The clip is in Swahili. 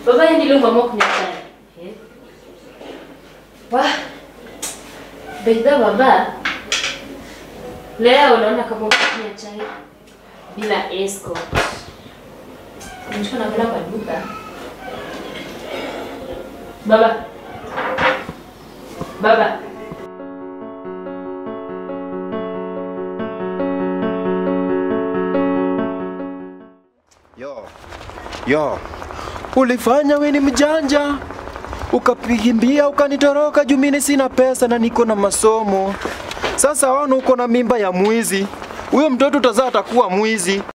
Baba yeye ndio ngoma kunywa chai. Eh. Wah. Beida baba. Leo unaona kama unakunywa chai bila escort. Unachukua na kwenda kwa duka. Baba. Baba. Yo. Yo. Ulifanya we ni mjanja. Ukapigimbia ukanitoroka juu mimi sina pesa na niko na masomo. Sasa wana uko na mimba ya mwizi. Huyo mtoto utazaa atakuwa mwizi.